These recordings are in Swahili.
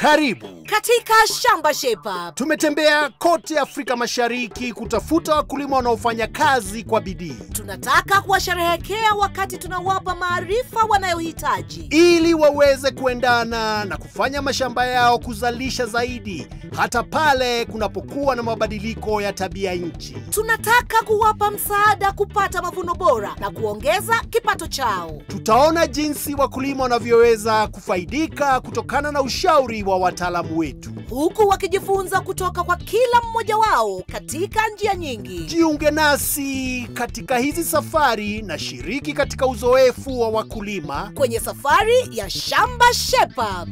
Karibu. katika Shamba Shepa. Tumetembea kote Afrika Mashariki kutafuta wakulima wanaofanya kazi kwa bidii Tunataka kuwasherehekea wakati tunawapa maarifa wanayohitaji. ili waweze kuendana na kufanya mashamba yao kuzalisha zaidi hata pale kunapokuwa na mabadiliko ya tabia nchi. Tunataka kuwapa msaada kupata mavuno bora na kuongeza kipato chao. Tutaona jinsi wakulima wanavyoweza kufaidika kutokana na ushauri wa wataalamu wetu. huku wakijifunza kutoka kwa kila mmoja wao katika njia nyingi. Jiunge nasi katika hizi safari na shiriki katika uzoefu wa wakulima. kwenye safari ya Shamba Shepa.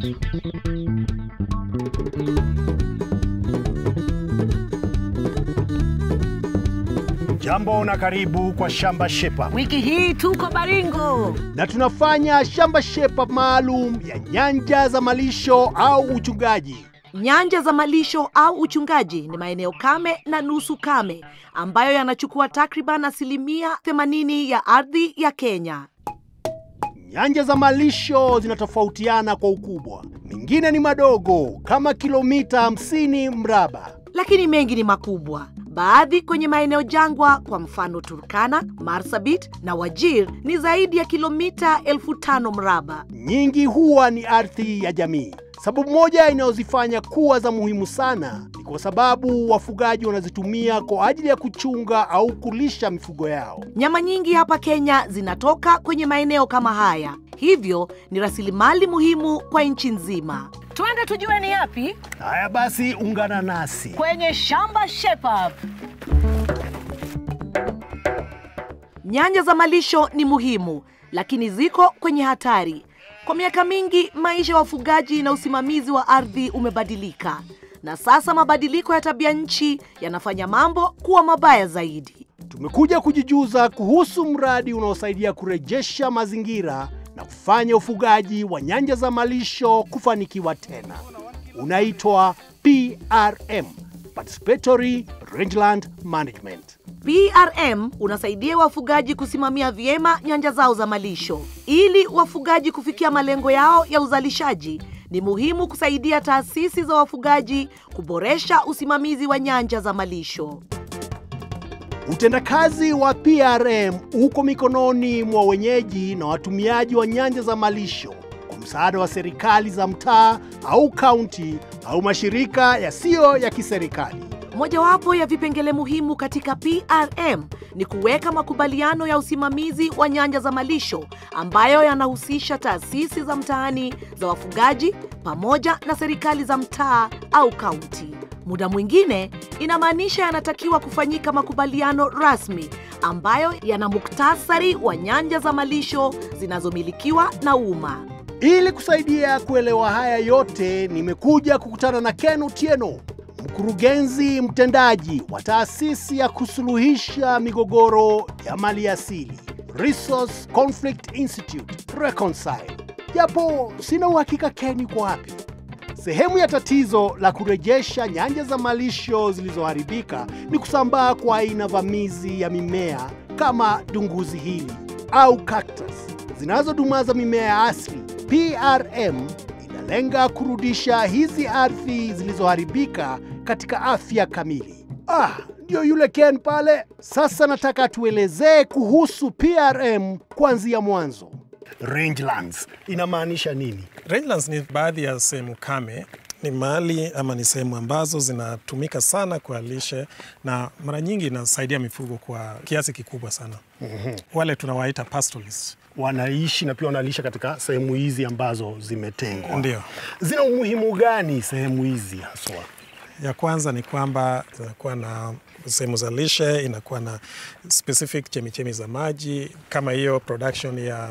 Jambo na karibu kwa Shamba Shepa, Wiki hii tuko Baringo. na tunafanya Shamba Shepa maalum ya nyanja za malisho au uchungaji. Nyanja za malisho au uchungaji ni maeneo kame na nusu kame ambayo yanachukua takriban asilimia 80 ya ardhi ya Kenya. Nyanja za malisho zinatofautiana kwa ukubwa, mengine ni madogo kama kilomita 50 mraba. lakini mengi ni makubwa. Baadhi kwenye maeneo jangwa, kwa mfano Turkana, Marsabit na Wajir ni zaidi ya kilomita elfu tano mraba. Nyingi huwa ni ardhi ya jamii. Sababu moja inayozifanya kuwa za muhimu sana ni kwa sababu wafugaji wanazitumia kwa ajili ya kuchunga au kulisha mifugo yao. Nyama nyingi hapa Kenya zinatoka kwenye maeneo kama haya, hivyo ni rasilimali muhimu kwa nchi nzima. Twende tujue ni yapi Haya basi, ungana nasi. kwenye Shamba Shepa. Nyanja za malisho ni muhimu, lakini ziko kwenye hatari. Kwa miaka mingi, maisha ya wafugaji na usimamizi wa ardhi umebadilika, na sasa mabadiliko ya tabia nchi yanafanya mambo kuwa mabaya zaidi. Tumekuja kujijuza kuhusu mradi unaosaidia kurejesha mazingira na kufanya ufugaji wa nyanja za malisho kufanikiwa tena. Unaitwa PRM, Participatory Rangeland Management. PRM unasaidia wafugaji kusimamia vyema nyanja zao za malisho. Ili wafugaji kufikia malengo yao ya uzalishaji, ni muhimu kusaidia taasisi za wafugaji kuboresha usimamizi wa nyanja za malisho. Utendakazi wa PRM uko mikononi mwa wenyeji na watumiaji wa nyanja za malisho kwa msaada wa serikali za mtaa au kaunti au mashirika yasiyo ya kiserikali. Mojawapo ya vipengele muhimu katika PRM ni kuweka makubaliano ya usimamizi wa nyanja za malisho ambayo yanahusisha taasisi za mtaani za wafugaji pamoja na serikali za mtaa au kaunti. Muda mwingine inamaanisha yanatakiwa kufanyika makubaliano rasmi ambayo yana muktasari wa nyanja za malisho zinazomilikiwa na umma. Ili kusaidia kuelewa haya yote, nimekuja kukutana na Ken Otieno, mkurugenzi mtendaji wa taasisi ya kusuluhisha migogoro ya maliasili Resource Conflict Institute Reconcile. Japo sina uhakika Ken yuko wapi. Sehemu ya tatizo la kurejesha nyanja za malisho zilizoharibika ni kusambaa kwa aina vamizi ya mimea kama dunguzi hili au cactus zinazodumaza mimea ya asili. PRM inalenga kurudisha hizi ardhi zilizoharibika katika afya kamili. Ah, ndio yule Ken pale. Sasa nataka tuelezee kuhusu PRM kuanzia mwanzo. Rangelands inamaanisha nini? Rangelands ni baadhi ya sehemu kame, ni mahali ama ni sehemu ambazo zinatumika sana kwa lishe na mara nyingi inasaidia mifugo kwa kiasi kikubwa sana. Wale tunawaita pastoralists. wanaishi na pia wanalisha katika sehemu hizi ambazo zimetengwa. Ndio. Zina umuhimu gani sehemu hizi haswa? Ya kwanza ni kwamba zinakuwa na sehemu za lishe, inakuwa na specific chemichemi za maji, kama hiyo production ya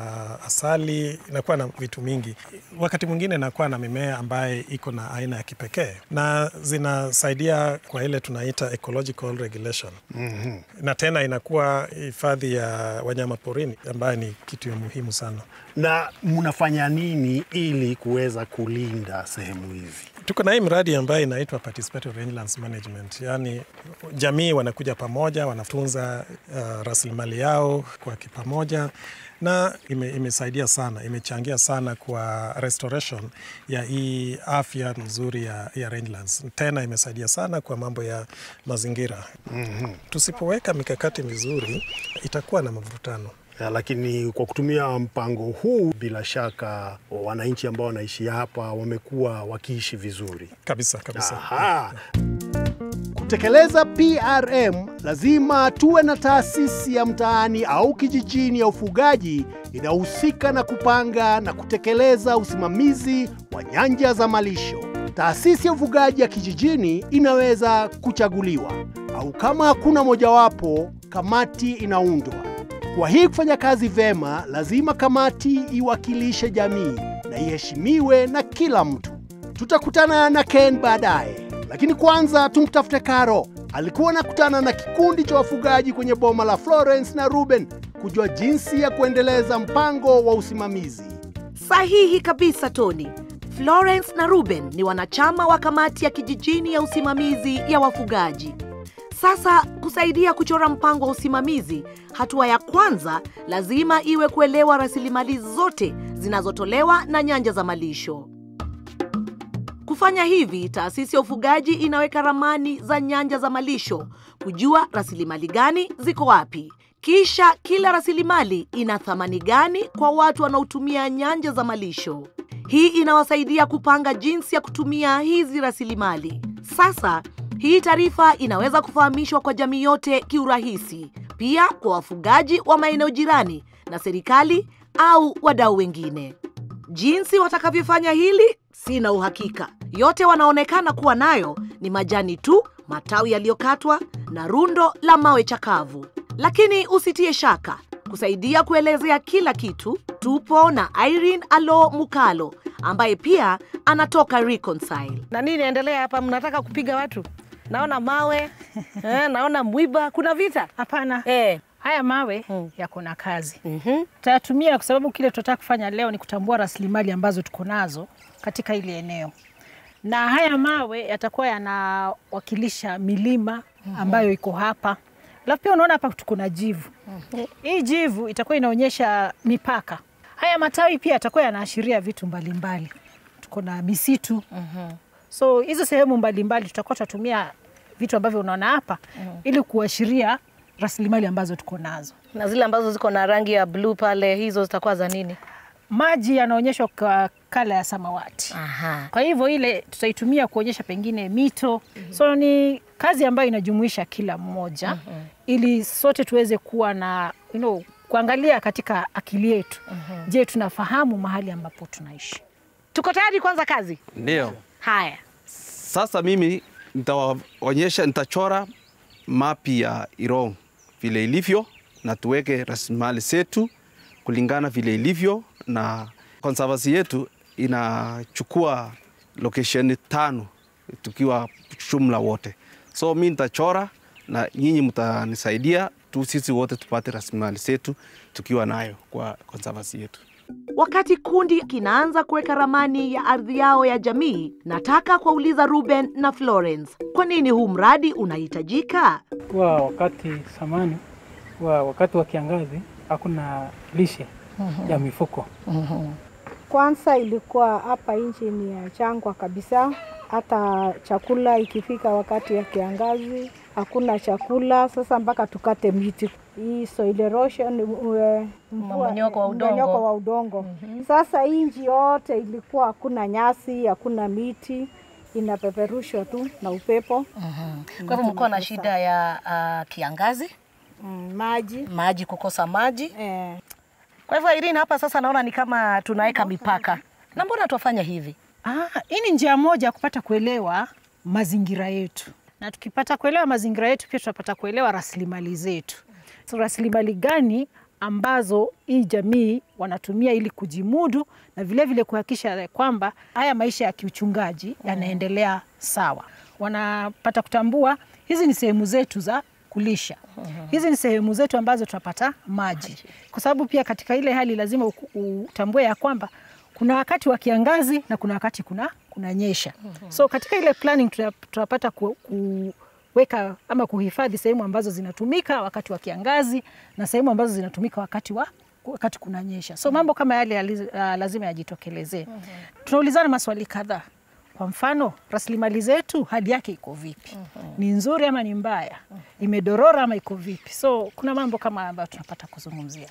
asali, inakuwa na vitu mingi. Wakati mwingine inakuwa na mimea ambaye iko na aina ya kipekee, na zinasaidia kwa ile tunaita ecological regulation. mm-hmm. na tena inakuwa hifadhi ya wanyama porini ambaye ni kitu ya muhimu sana. Na mnafanya nini ili kuweza kulinda sehemu hizi? Tuko na hii mradi ambayo inaitwa Participatory Rangelands Management, yaani jamii jamii wanakuja pamoja, wanatunza uh, rasilimali yao kwa kipamoja na ime, imesaidia sana, imechangia sana kwa restoration ya hii afya nzuri ya, ya rangelands. Tena imesaidia sana kwa mambo ya mazingira. mm-hmm. Tusipoweka mikakati mizuri itakuwa na mavutano. Ya, lakini kwa kutumia mpango huu bila shaka wananchi ambao wanaishi hapa wamekuwa wakiishi vizuri Kabisa kabisa. Aha. Kutekeleza PRM lazima tuwe na taasisi ya mtaani au kijijini ya ufugaji inayohusika na kupanga na kutekeleza usimamizi wa nyanja za malisho. Taasisi ya ufugaji ya kijijini inaweza kuchaguliwa au kama hakuna mojawapo, kamati inaundwa. Kwa hii kufanya kazi vema, lazima kamati iwakilishe jamii na iheshimiwe na kila mtu. Tutakutana na Ken baadaye, lakini kwanza tumtafute Karo. Alikuwa anakutana na kikundi cha wafugaji kwenye boma la Florence na Ruben kujua jinsi ya kuendeleza mpango wa usimamizi. Sahihi kabisa Tony. Florence na Ruben ni wanachama wa kamati ya kijijini ya usimamizi ya wafugaji. Sasa kusaidia kuchora mpango wa usimamizi, hatua ya kwanza lazima iwe kuelewa rasilimali zote zinazotolewa na nyanja za malisho. Kufanya hivi, taasisi ya ufugaji inaweka ramani za nyanja za malisho, kujua rasilimali gani ziko wapi. Kisha kila rasilimali ina thamani gani kwa watu wanaotumia nyanja za malisho. Hii inawasaidia kupanga jinsi ya kutumia hizi rasilimali. Sasa hii taarifa inaweza kufahamishwa kwa jamii yote kiurahisi, pia kwa wafugaji wa maeneo jirani na serikali au wadau wengine. Jinsi watakavyofanya hili sina uhakika. Yote wanaonekana kuwa nayo ni majani tu, matawi yaliyokatwa na rundo la mawe chakavu. Lakini usitie shaka, kusaidia kuelezea kila kitu, tupo na Irene Alo Mukalo ambaye pia anatoka Reconcile. Na nini inaendelea hapa? Mnataka kupiga watu? Naona mawe eh, naona mwiba, kuna vita Hapana, eh. haya mawe Mm. yako na kazi mhm. tutayatumia kwa sababu kile tunataka kufanya leo ni kutambua rasilimali ambazo tuko nazo katika ile eneo, na haya mawe yatakuwa yanawakilisha milima ambayo iko hapa. Alafu pia unaona hapa tuko na jivu. Hii jivu itakuwa inaonyesha mipaka. Haya matawi pia yatakuwa yanaashiria vitu mbalimbali. Tuko na misitu, so hizo sehemu mbalimbali tutakuwa tunatumia vitu ambavyo unaona hapa ili kuashiria rasilimali ambazo tuko nazo. na zile ambazo ziko na rangi ya bluu pale, hizo zitakuwa za nini? Maji yanaonyeshwa kwa kala ya samawati. Aha. Kwa hivyo ile tutaitumia kuonyesha pengine mito. So ni kazi ambayo inajumuisha kila mmoja ili sote tuweze kuwa na you know, kuangalia katika akili yetu. Je, tunafahamu mahali ambapo tunaishi? Tuko tayari kuanza kazi? Ndio. Haya. Sasa mimi nitawaonyesha, nitachora mapi ya Irong vile ilivyo, na tuweke rasilimali zetu kulingana vile ilivyo, na conservancy yetu inachukua location tano tukiwa jumla wote. So mi nitachora na nyinyi mtanisaidia tu, sisi wote tupate rasilimali zetu tukiwa nayo kwa conservancy yetu. Wakati kundi kinaanza kuweka ramani ya ardhi yao ya jamii, nataka kuwauliza Ruben na Florence, kwa nini huu mradi unahitajika? kuwa wakati samani wa wakati wa kiangazi hakuna lishe ya mifugo. Kwanza ilikuwa hapa nchi ni ya jangwa kabisa, hata chakula ikifika wakati ya kiangazi hakuna chakula. Sasa mpaka tukate miti hii soil erosion, ue- mvua- Mmomonyoko wa udongo. mmomonyoko wa udongo. Sasa hii nchi yote ilikuwa hakuna nyasi, hakuna miti, inapeperushwa tu na upepo. Kwa hivyo mlikuwa na shida ya uh, kiangazi, Mm, maji maji, kukosa maji. eh, Kwa hivyo Irene, hapa sasa naona ni kama tunaweka mipaka, na mbona tuwafanya hivi? Ah, hii ni njia moja ya kupata kuelewa mazingira yetu, na tukipata kuelewa mazingira yetu pia tutapata kuelewa rasilimali zetu. So, rasilimali gani ambazo hii jamii wanatumia ili kujimudu na vilevile kuhakikisha kwamba haya maisha ya kiuchungaji yanaendelea sawa. Wanapata kutambua hizi ni sehemu zetu za kulisha. Hizi ni sehemu zetu ambazo tunapata maji, kwa sababu pia katika ile hali lazima uku- utambue ya kwamba kuna wakati wa kiangazi na kuna wakati kuna kuna nyesha. So katika ile planning tuna- tunapata ku, kuweka ama kuhifadhi sehemu ambazo zinatumika wakati wa kiangazi na sehemu ambazo zinatumika wakati wa wakati kunanyesha. So mambo kama yale yali, uh, lazima yajitokelezee. Tunaulizana maswali kadhaa. Kwa mfano, rasilimali zetu hali yake iko vipi? Ni nzuri ama ni mbaya? Imedorora ama iko vipi? So kuna mambo kama ambayo tunapata kuzungumzia.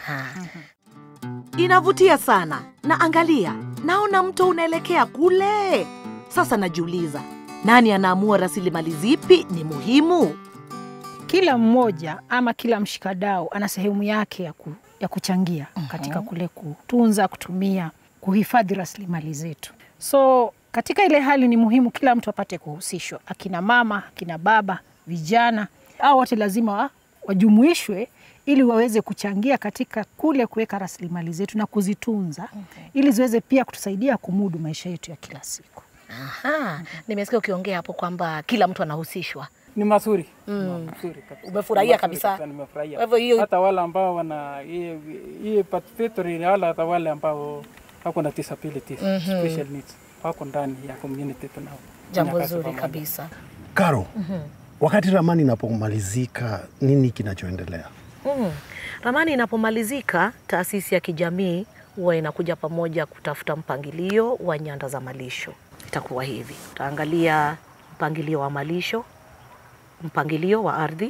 Inavutia sana na angalia, naona mto unaelekea kule. Sasa najiuliza, nani anaamua rasilimali zipi ni muhimu? Kila mmoja ama kila mshikadau ana sehemu yake ya, ku, ya kuchangia katika kule kutunza, kutumia, kuhifadhi rasilimali zetu. So katika ile hali ni muhimu kila mtu apate kuhusishwa, akina mama, akina baba, vijana, au wote lazima wa, wajumuishwe ili waweze kuchangia katika kule kuweka rasilimali zetu na kuzitunza ili ziweze pia kutusaidia kumudu maisha yetu ya kila siku. Aha, nimesikia ukiongea hapo kwamba kila mtu anahusishwa. Ni mazuri mm. mazuri kabisa. Umefurahia Mazuri kabisa? Nimefurahia. Kwa hivyo hiyo- hata wale ambao wana hii hii participatory wala hata wale ambao wako na disabilities special needs wako ndani ya community tunao. Jambo Fanya kazi zuri pamoja. kabisa. Karo, wakati ramani inapomalizika, nini kinachoendelea? Mm. Ramani inapomalizika, taasisi ya kijamii huwa inakuja pamoja kutafuta mpangilio wa nyanda za malisho. Itakuwa hivi, tutaangalia mpangilio wa malisho, mpangilio wa ardhi,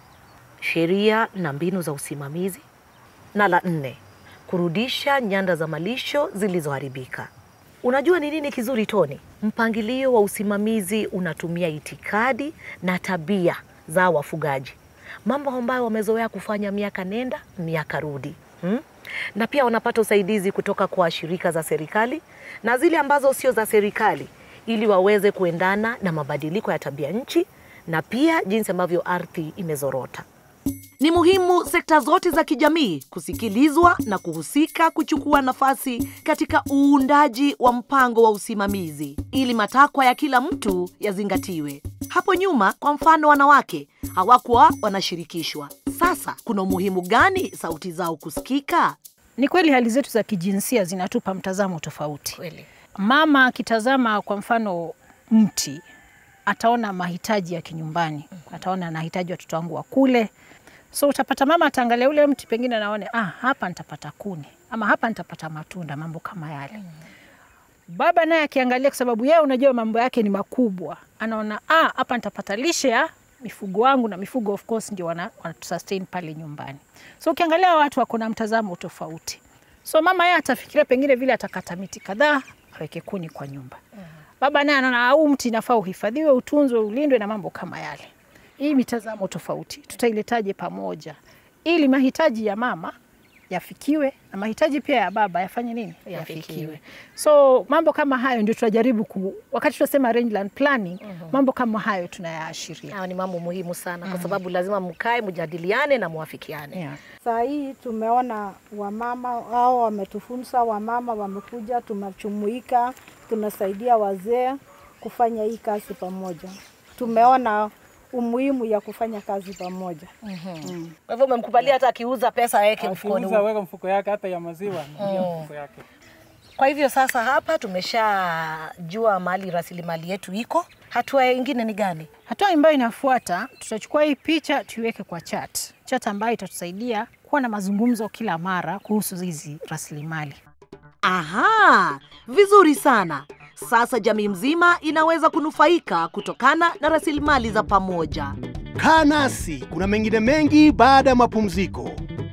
sheria na mbinu za usimamizi, na la nne, kurudisha nyanda za malisho zilizoharibika. Unajua ni nini kizuri Toni? Mpangilio wa usimamizi unatumia itikadi na tabia za wafugaji, mambo ambayo wamezoea kufanya miaka nenda miaka rudi hmm? Na pia wanapata usaidizi kutoka kwa shirika za serikali na zile ambazo sio za serikali, ili waweze kuendana na mabadiliko ya tabia nchi na pia jinsi ambavyo ardhi imezorota. Ni muhimu sekta zote za kijamii kusikilizwa na kuhusika kuchukua nafasi katika uundaji wa mpango wa usimamizi ili matakwa ya kila mtu yazingatiwe. Hapo nyuma, kwa mfano, wanawake hawakuwa wanashirikishwa. Sasa kuna umuhimu gani sauti zao kusikika? Ni kweli hali zetu za kijinsia zinatupa mtazamo tofauti. Kweli. Mama akitazama kwa mfano mti ataona mahitaji ya kinyumbani, ataona anahitaji watoto wangu wakule. So utapata mama ataangalia ule mti, pengine anaone ah, hapa nitapata kuni ama hapa nitapata matunda, mambo kama yale. Baba naye akiangalia, kwa sababu yeye unajua mambo yake ni makubwa, anaona ah, hapa nitapata lishe ya mifugo wangu, na mifugo of course ndio wana, wana sustain pale nyumbani. So ukiangalia watu wako na mtazamo tofauti. So mama yeye atafikiria pengine vile atakata miti kadhaa aweke kuni kwa nyumba. Baba naye anaona au mti inafaa uhifadhiwe, utunzwe, ulindwe na mambo kama yale. Hii mitazamo tofauti tutailetaje pamoja ili mahitaji ya mama yafikiwe na mahitaji pia ya baba yafanye nini? Yafikiwe. So mambo kama hayo ndio tunajaribu ku, wakati tunasema rangeland planning, mambo kama hayo tunayaashiria. Hayo ni mambo muhimu sana kwa sababu lazima mkae, mjadiliane na muafikiane. Yeah. Saa hii tumeona wamama hao wametufunza, wamama wamekuja, tunajumuika, tunasaidia wazee kufanya hii kazi pamoja. Tumeona umuhimu ya kufanya kazi pamoja. Kwa hivyo umemkubalia hata akiuza pesa aweke mfukoni. Akiuza weka mfuko yake hata ya maziwa anaingia mfuko yake. Kwa hivyo sasa hapa tumeshajua mahali rasilimali yetu iko. Hatua ingine ni gani? Hatua ambayo inafuata, tutachukua hii picha tuiweke kwa chat, chat ambayo itatusaidia kuwa na mazungumzo kila mara kuhusu hizi rasilimali. Aha, vizuri sana. Sasa jamii mzima inaweza kunufaika kutokana na rasilimali za pamoja. Kaa nasi, kuna mengine mengi baada ya mapumziko.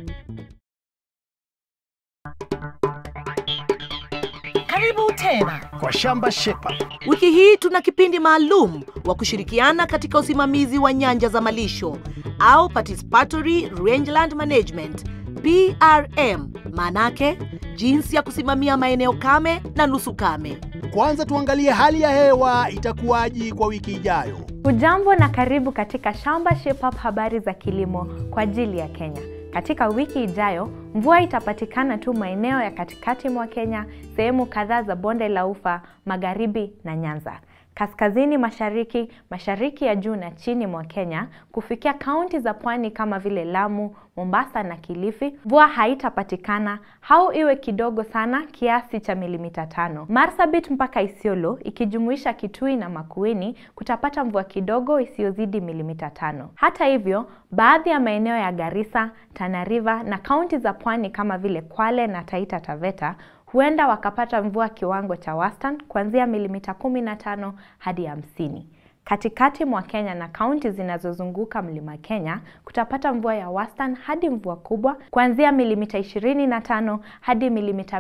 Karibu tena. Kwa Shamba Shepa, Wiki hii tuna kipindi maalum wa kushirikiana katika usimamizi wa nyanja za malisho au participatory rangeland management PRM, maanake jinsi ya kusimamia maeneo kame na nusu kame. kwanza tuangalie hali ya hewa itakuwaji kwa wiki ijayo. Hujambo na karibu katika Shamba Shape Up, habari za kilimo kwa ajili ya Kenya. Katika wiki ijayo, mvua itapatikana tu maeneo ya katikati mwa Kenya, sehemu kadhaa za bonde la Ufa, magharibi na Nyanza. kaskazini mashariki, mashariki ya juu na chini mwa Kenya kufikia kaunti za pwani kama vile Lamu, Mombasa na Kilifi, mvua haitapatikana au iwe kidogo sana kiasi cha milimita tano. Marsabit mpaka Isiolo ikijumuisha Kitui na Makueni kutapata mvua kidogo isiyozidi milimita tano. Hata hivyo, baadhi ya maeneo ya Garissa, Tana River na kaunti za pwani kama vile Kwale na Taita Taveta huenda wakapata mvua kiwango cha wastani kuanzia milimita 15 hadi hamsini. Katikati mwa Kenya na kaunti zinazozunguka mlima Kenya kutapata mvua ya wastani hadi mvua kubwa kuanzia milimita 25 hadi milimita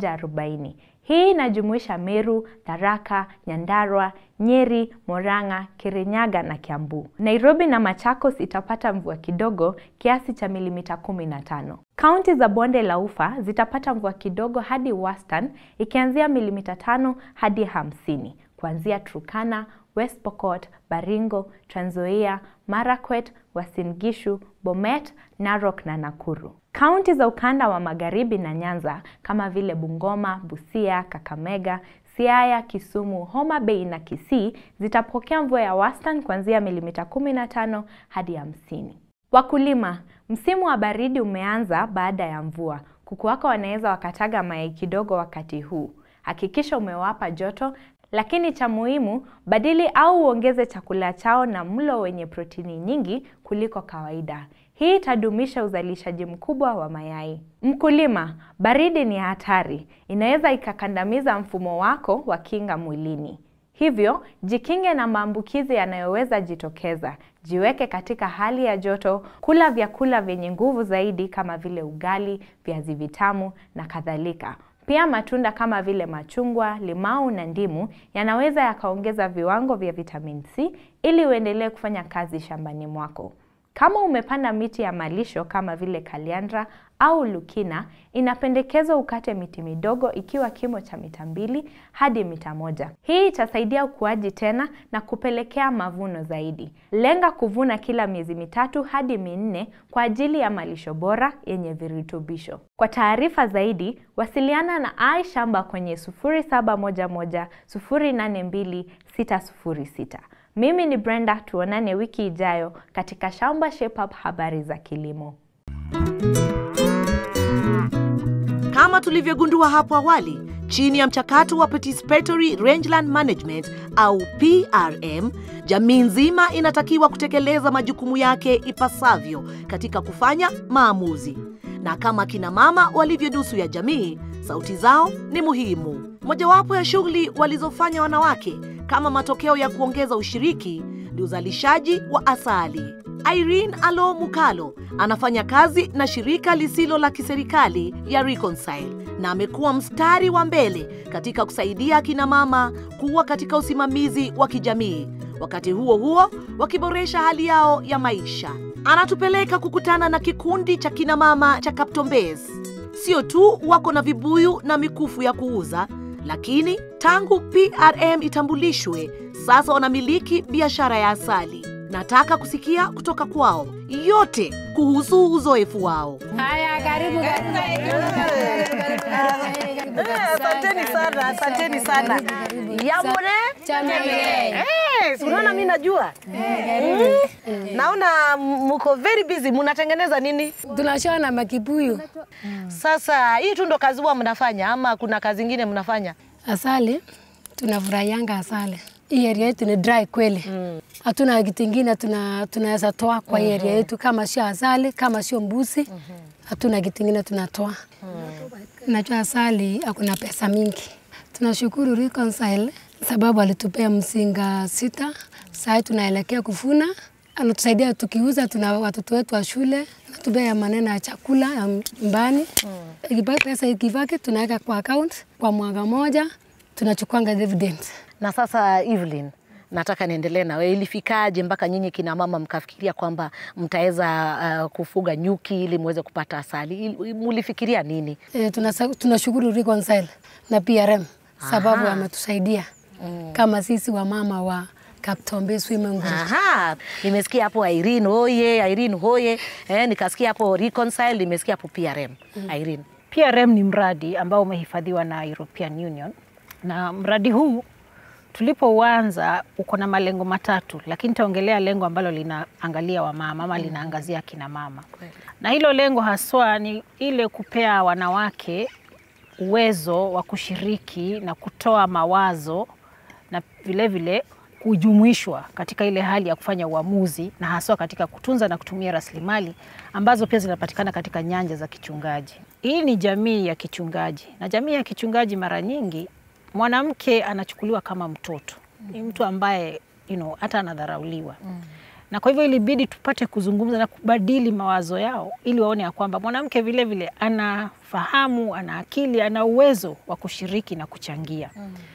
140. Hii inajumuisha Meru, Tharaka, Nyandarua, Nyeri, Murang'a, Kirinyaga na Kiambu. Nairobi na Machakos itapata mvua kidogo kiasi cha milimita 15. Kaunti za bonde la Ufa zitapata mvua kidogo hadi wastani ikianzia milimita tano hadi hamsini kuanzia Turkana, West Pokot, Baringo, Trans Nzoia, Marakwet, Uasin Gishu, Bomet, Narok na Nakuru. Kaunti za ukanda wa magharibi na Nyanza kama vile Bungoma, Busia, Kakamega, Siaya, Kisumu, Homa Bay na Kisii zitapokea mvua ya wastani kuanzia milimita 15 hadi hamsini. Wakulima, msimu wa baridi umeanza baada ya mvua. Kuku wako wanaweza wakataga mayai kidogo wakati huu. Hakikisha umewapa joto, lakini cha muhimu, badili au uongeze chakula chao na mlo wenye protini nyingi kuliko kawaida. Hii itadumisha uzalishaji mkubwa wa mayai. Mkulima, baridi ni hatari. Inaweza ikakandamiza mfumo wako wa kinga mwilini. Hivyo, jikinge na maambukizi yanayoweza jitokeza. Jiweke katika hali ya joto, kula vyakula vyenye nguvu zaidi kama vile ugali, viazi vitamu na kadhalika. Pia matunda kama vile machungwa, limau na ndimu yanaweza yakaongeza viwango vya vitamin C ili uendelee kufanya kazi shambani mwako. Kama umepanda miti ya malisho kama vile kaliandra au lukina, inapendekezwa ukate miti midogo ikiwa kimo cha mita mbili hadi mita moja. Hii itasaidia ukuaji tena na kupelekea mavuno zaidi. Lenga kuvuna kila miezi mitatu hadi minne kwa ajili ya malisho bora yenye virutubisho. Kwa taarifa zaidi, wasiliana na Ai Shamba kwenye 0711 082 606. Mimi ni Brenda, tuonane wiki ijayo katika Shamba Shape Up, habari za kilimo. Kama tulivyogundua hapo awali, chini ya mchakato wa Participatory Rangeland Management au PRM, jamii nzima inatakiwa kutekeleza majukumu yake ipasavyo katika kufanya maamuzi. Na kama kina mama walivyo nusu ya jamii, sauti zao ni muhimu. Mojawapo ya shughuli walizofanya wanawake kama matokeo ya kuongeza ushiriki ni uzalishaji wa asali. Irene Alo Mukalo anafanya kazi na shirika lisilo la kiserikali ya Reconcile na amekuwa mstari wa mbele katika kusaidia akina mama kuwa katika usimamizi wa kijamii, wakati huo huo wakiboresha hali yao ya maisha. Anatupeleka kukutana na kikundi cha kina mama cha Kaptombes. Sio tu wako na vibuyu na mikufu ya kuuza, lakini tangu PRM itambulishwe sasa wanamiliki biashara ya asali. Nataka kusikia kutoka kwao yote kuhusu uzoefu wao. Haya, karibu Asanteni sana, asanteni sana. Yamone Eh, si unaona mimi najua. Mm. Naona mko very busy, mnatengeneza nini? Tunashona makibuyu. Sasa hii tu ndo kazi huwa mnafanya ama kuna kazi ingine mnafanya? Asali tunafurahianga asali. Hii area yetu ni dry kweli. Hatuna kitu ingine tuna tunaweza toa kwa hii area yetu kama sio asali, kama sio mbuzi. Hatuna kitu ingine tunatoa. Najua asali hakuna pesa mingi. Tunashukuru Reconcile sababu alitupea mzinga sita. Sasa tunaelekea kuvuna, anatusaidia tukiuza, tuna watoto wetu wa shule, anatupea maneno ya chakula ya nyumbani. Ikibaki pesa ikibaki, tunaweka kwa account kwa mwaka moja, tunachukuanga dividend. Na sasa Evelyn, nataka niendelee na wewe. Ilifikaje mpaka nyinyi kina mama mkafikiria kwamba mtaweza uh, kufuga nyuki ili muweze kupata asali? Il- Mulifikiria nini? E, tunasa- tunashukuru Reconcile na PRM sababu Aha. wametusaidia kama sisi wamama wa Kaptombe Swimming Group. Aha, nimesikia hapo Irene hoye, Irene hoye. Eh, nikasikia hapo Reconcile, nimesikia hapo PRM. Irene. PRM ni mradi ambao umehifadhiwa na European Union na mradi huu Tulipouanza uko na malengo matatu, lakini nitaongelea lengo ambalo linaangalia wamama ama linaangazia akina mama, na hilo lengo haswa ni ile kupea wanawake uwezo wa kushiriki na kutoa mawazo na vilevile kujumuishwa katika ile hali ya kufanya uamuzi na haswa katika kutunza na kutumia rasilimali ambazo pia zinapatikana katika nyanja za kichungaji. Hii ni jamii ya kichungaji, na jamii ya kichungaji mara nyingi mwanamke anachukuliwa kama mtoto, ni mtu ambaye you know, hata anadharauliwa na kwa hivyo ilibidi tupate kuzungumza na kubadili mawazo yao ili waone ya kwamba mwanamke vile vile anafahamu, ana akili, ana uwezo wa kushiriki na kuchangia.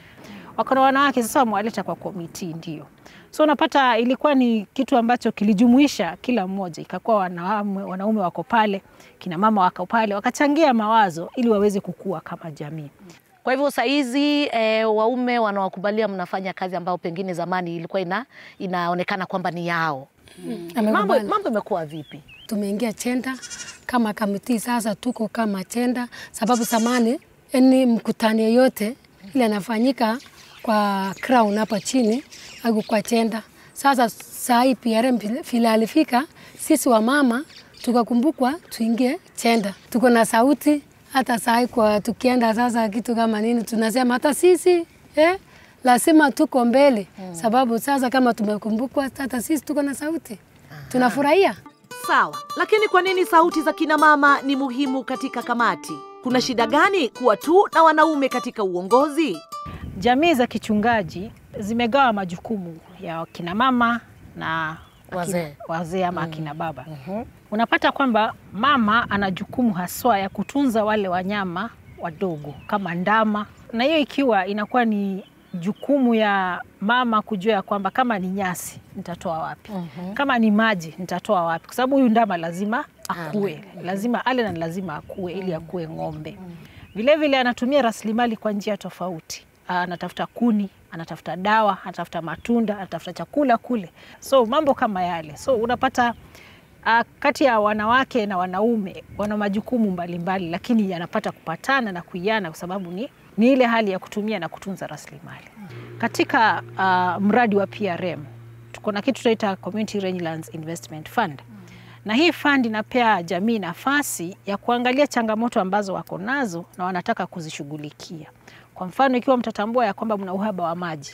Wako na wanawake sasa wamewaleta kwa komiti, ndio so unapata ilikuwa ni kitu ambacho kilijumuisha kila mmoja, ikakuwa wanaume, wanaume wako pale, kina mama wako pale, wakachangia mawazo ili waweze kukua kama jamii. Kwa hivyo saizi e, waume wanawakubalia mnafanya kazi ambayo pengine zamani ilikuwa ina, inaonekana kwamba ni yao. Mambo Amekubali. mambo imekuwa vipi? tumeingia chenda kama kamiti sasa, tuko kama chenda, sababu zamani ni mkutano yoyote ile anafanyika kwa crown hapa chini au kwa chenda. Sasa saa hii PRM vile alifika, sisi wamama tukakumbukwa tuingie chenda, tuko na sauti hata saa hii kwa tukienda sasa kitu kama nini tunasema hata sisi eh, lazima tuko mbele sababu sasa kama tumekumbukwa hata sisi tuko na sauti, tunafurahia. Sawa, lakini kwa nini sauti za kina mama ni muhimu katika kamati? Kuna shida gani kuwa tu na wanaume katika uongozi? Jamii za kichungaji zimegawa majukumu ya kina mama na akina- Wazee. wazee ama akina baba. Unapata kwamba mama ana jukumu haswa ya kutunza wale wanyama wadogo kama ndama, na hiyo ikiwa inakuwa ni jukumu ya mama kujua ya kwamba kama ni nyasi nitatoa wapi, kama ni maji nitatoa wapi, kwa sababu huyu ndama lazima akue, lazima ale na lazima akue ili akue ng'ombe. Vilevile anatumia rasilimali kwa njia tofauti. Ah, Anatafuta kuni, anatafuta dawa, anatafuta matunda, anatafuta chakula kule, so mambo kama yale. So unapata uh, kati ya wanawake na wanaume wana majukumu mbalimbali, lakini yanapata kupatana na kuiana kwa sababu ni, ni ile hali ya kutumia na kutunza rasilimali. Katika uh, mradi wa PRM tuko na kitu tunaita Community Rangelands Investment Fund na hii fund inapea jamii nafasi ya kuangalia changamoto ambazo wako nazo na wanataka kuzishughulikia. Kwa mfano, ikiwa mtatambua ya kwamba mna uhaba wa maji,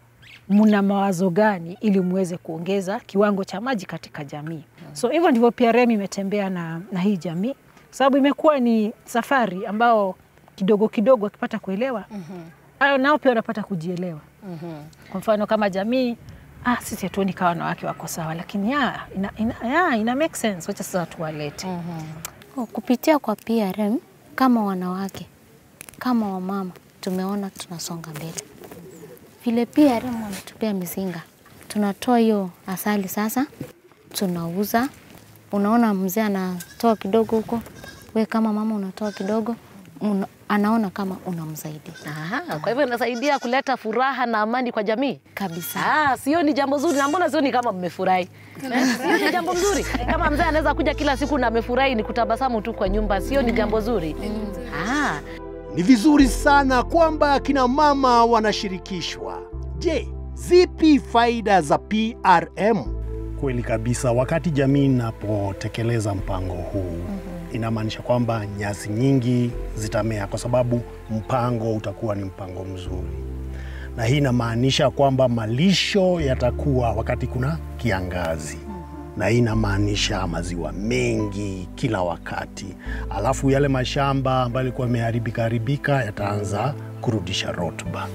mna mawazo gani ili muweze kuongeza kiwango cha maji katika jamii? So hivyo ndivyo PRM imetembea na, na hii jamii, sababu imekuwa ni safari ambao kidogo kidogo wakipata kuelewa mm nao pia wanapata kujielewa. Kwa mfano kama jamii ah, sisi hatuoni kawa wanawake wako sawa, lakini ya, ina, ina, ya, ina make sense, wacha sasa tuwalete Oh, Kupitia kwa PRM kama wanawake kama wamama tumeona tunasonga mbele. Vile PRM wametupea mizinga, tunatoa hiyo asali sasa, tunauza. Unaona mzee anatoa kidogo huko, we kama mama unatoa kidogo, una, anaona kama unamsaidia Aha, kwa hivyo inasaidia kuleta furaha na amani kwa jamii kabisa. Ah, sio ni jambo zuri na mbona sio ni kama mmefurahi? Eh, Sio ni jambo mzuri. Kama mzee anaweza kuja kila siku na amefurahi ni kutabasamu tu kwa nyumba, sio ni jambo zuri? Ah, Ni vizuri sana kwamba akina mama wanashirikishwa. Je, zipi faida za PRM? Kweli kabisa, wakati jamii inapotekeleza mpango huu inamaanisha kwamba nyasi nyingi zitamea kwa sababu mpango utakuwa ni mpango mzuri, na hii inamaanisha kwamba malisho yatakuwa wakati kuna kiangazi, na hii inamaanisha maziwa mengi kila wakati, alafu yale mashamba ambayo yalikuwa yameharibika haribika yataanza kurudisha rutuba.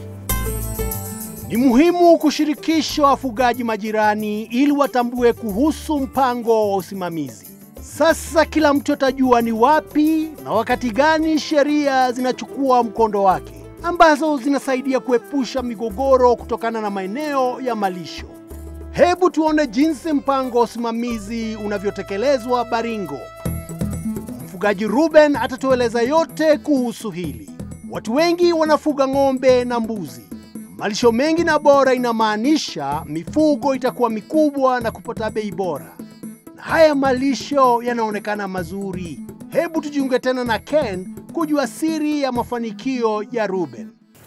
Ni muhimu kushirikisha wafugaji majirani ili watambue kuhusu mpango wa usimamizi. Sasa kila mtu atajua ni wapi na wakati gani sheria zinachukua mkondo wake, ambazo zinasaidia kuepusha migogoro kutokana na maeneo ya malisho. Hebu tuone jinsi mpango wa usimamizi unavyotekelezwa Baringo. Mfugaji Ruben atatueleza yote kuhusu hili. Watu wengi wanafuga ng'ombe na mbuzi. Malisho mengi na bora inamaanisha mifugo itakuwa mikubwa na kupata bei bora, na haya malisho yanaonekana mazuri. Hebu tujiunge tena na Ken kujua siri ya mafanikio ya Ruben.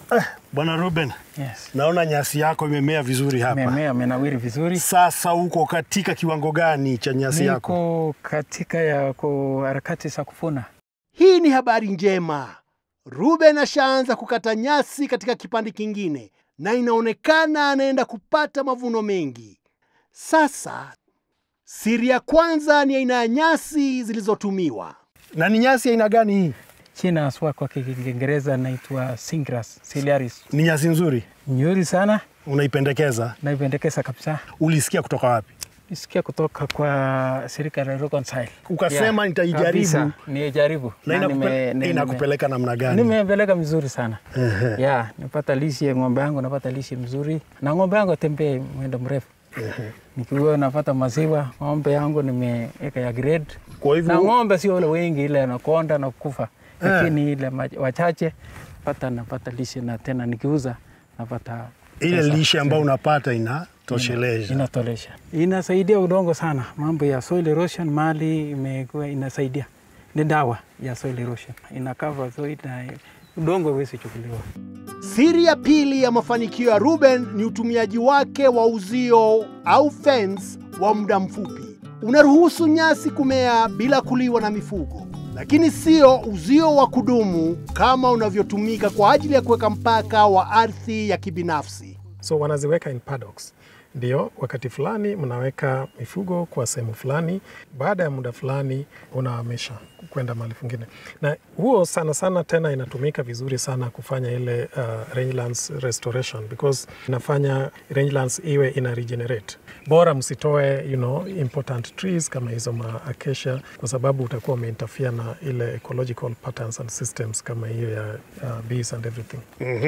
Bwana Ruben, Yes. naona nyasi yako imemea vizuri hapa. Imemea, imenawiri vizuri. Sasa uko katika kiwango gani cha nyasi yako? Niko katika ya ku harakati za kuvuna. Hii ni habari njema. Ruben ashaanza kukata nyasi katika kipande kingine na inaonekana anaenda kupata mavuno mengi. Sasa siri ya kwanza ni aina ya nyasi zilizotumiwa. Na ni nyasi aina gani hii? China haswa kwa Kiingereza naitwa Singras ciliaris. Ni nyasi nzuri, Nzuri sana, unaipendekeza. naipendekeza kabisa. Ulisikia kutoka wapi? Nisikia kutoka kwa shirika la Reconcile. Ukasema nitaijaribu. Kabisa, Nijaribu. Na Na inakupe- nime- nime- inakupeleka namna gani? Nimepeleka vizuri sana. Ehe. ya napata lishe ng'ombe yangu, napata lishe mzuri na ng'ombe yangu atembee mwendo mrefu. Nikiwa napata maziwa, ng'ombe yangu nimeweka ya grade. Kwa hivyo na ng'ombe sio wale wengi, ile anakonda na kufa, Eh. lakini ile ma- wachache pata napata lishe na tena nikiuza napata ile pesa. lishe ambayo unapata inatosheleza. inatolesha, inasaidia udongo sana. Mambo ya soil erosion mali imekuwa inasaidia, ni dawa ya soil erosion, inakava soil na udongo huwezi chukuliwa. Siri ya pili ya mafanikio ya Ruben ni utumiaji wake wa uzio au fence wa muda mfupi. Unaruhusu nyasi kumea bila kuliwa na mifugo, lakini sio uzio wa kudumu kama unavyotumika kwa ajili ya kuweka mpaka wa ardhi ya kibinafsi. So wanaziweka in paddocks. Ndio, wakati fulani mnaweka mifugo kwa sehemu fulani, baada ya muda fulani unahamisha kwenda mahali kwingine, na huo sana sana tena inatumika vizuri sana kufanya ile uh, rangelands restoration because inafanya rangelands iwe ina regenerate. Bora msitoe you know, important trees kama hizo ma acacia, kwa sababu utakuwa umeinterfere na ile ecological patterns and systems kama hiyo ya uh, bees and everything.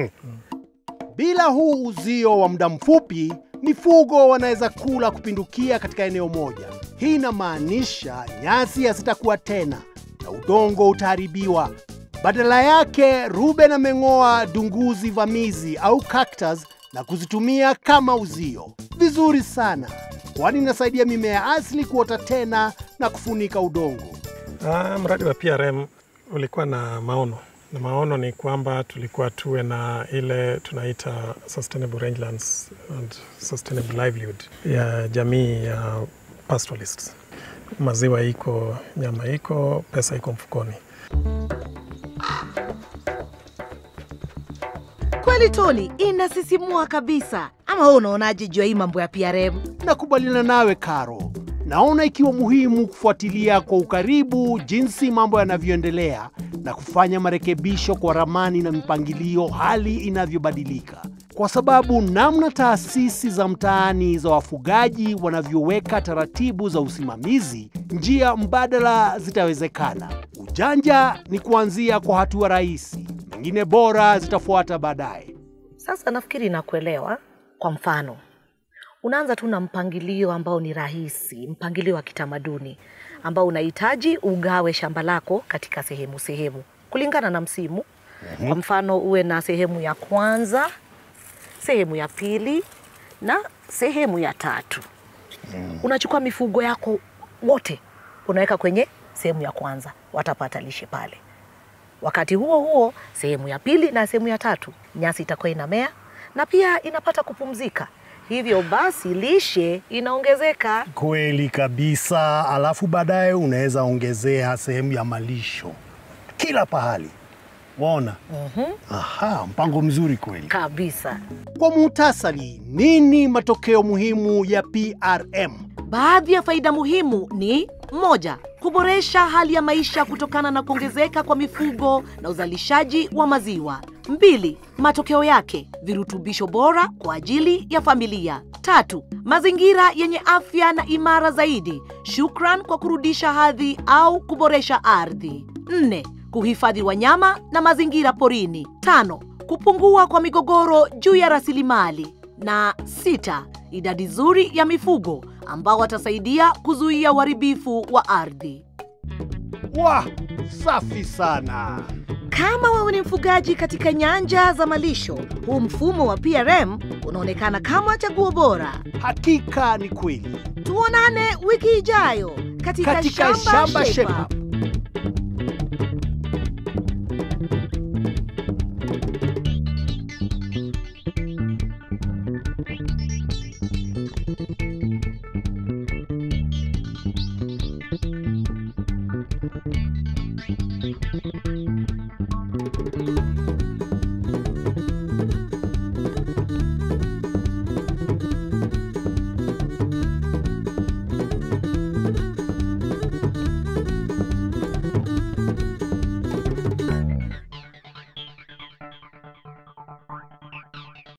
Bila huu uzio wa muda mfupi, mifugo wanaweza kula kupindukia katika eneo moja. Hii inamaanisha nyasi hazitakuwa tena na udongo utaharibiwa. Badala yake, Ruben ameng'oa dunguzi vamizi au cactus na kuzitumia kama uzio. Vizuri sana, kwani inasaidia mimea asili kuota tena na kufunika udongo. Ah, mradi wa PRM ulikuwa na maono na maono ni kwamba tulikuwa tuwe na ile tunaita sustainable rangelands and sustainable livelihood ya jamii ya pastoralists. Maziwa iko, nyama iko, pesa iko mfukoni. Kweli Tony, inasisimua kabisa. Ama wewe unaonaje juu ya hii mambo ya PRM? Nakubaliana nawe Karo. Naona ikiwa muhimu kufuatilia kwa ukaribu jinsi mambo yanavyoendelea na kufanya marekebisho kwa ramani na mipangilio hali inavyobadilika, kwa sababu namna taasisi za mtaani za wafugaji wanavyoweka taratibu za usimamizi, njia mbadala zitawezekana. Ujanja ni kuanzia kwa hatua rahisi, mengine bora zitafuata baadaye. Sasa nafikiri nakuelewa. Kwa mfano, unaanza tu na mpangilio ambao ni rahisi, mpangilio wa kitamaduni ambao unahitaji ugawe shamba lako katika sehemu sehemu kulingana na msimu. Kwa mfano, uwe na sehemu ya kwanza, sehemu ya pili na sehemu ya tatu. Unachukua mifugo yako wote unaweka kwenye sehemu ya kwanza, watapata lishe pale. Wakati huo huo, sehemu ya pili na sehemu ya tatu, nyasi itakuwa inamea na pia inapata kupumzika. Hivyo basi lishe inaongezeka. Kweli kabisa. Alafu baadaye unaweza ongezea sehemu ya malisho kila pahali. Waona? Aha, mpango mzuri kweli. Kabisa. Kwa muhtasari, nini matokeo muhimu ya PRM? Baadhi ya faida muhimu ni moja, kuboresha hali ya maisha kutokana na kuongezeka kwa mifugo na uzalishaji wa maziwa. Mbili, matokeo yake virutubisho bora kwa ajili ya familia. Tatu, mazingira yenye afya na imara zaidi, shukran kwa kurudisha hadhi au kuboresha ardhi. Nne, kuhifadhi wanyama na mazingira porini. Tano, kupungua kwa migogoro juu ya rasilimali. Na sita, idadi nzuri ya mifugo ambao watasaidia kuzuia uharibifu wa ardhi. Wah, safi sana. Kama wewe ni mfugaji katika nyanja za malisho, huu mfumo wa PRM unaonekana kama chaguo bora. Hakika ni kweli. Tuonane wiki ijayo katika, Katika Shamba Shape Shape Up. Up.